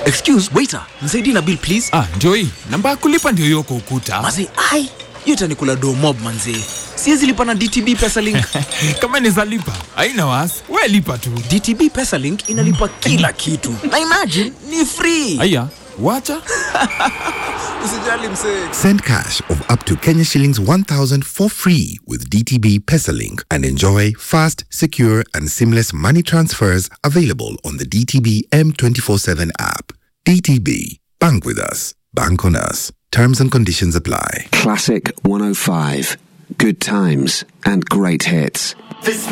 Excuse, waiter, nisaidie na bill please. Ah, ndio hii. Namba ya kulipa ndio hiyo kwa ukuta. Manze, ai, hiyo itanikula do mob manze. Siwezi lipa na DTB Pesalink. Kama ni lipa, haina wasi. We lipa tu. DTB Pesalink inalipa kila kitu. Na imagine ni free. Aya, wacha. Usijali msee. Send cash of up to Kenya shillings 1000 for free with DTB Pesalink and enjoy fast, secure, and seamless money transfers available on the DTB M247 app. DTB, bank with us, bank on us. Terms and conditions apply. Classic 105. Good times and great hits.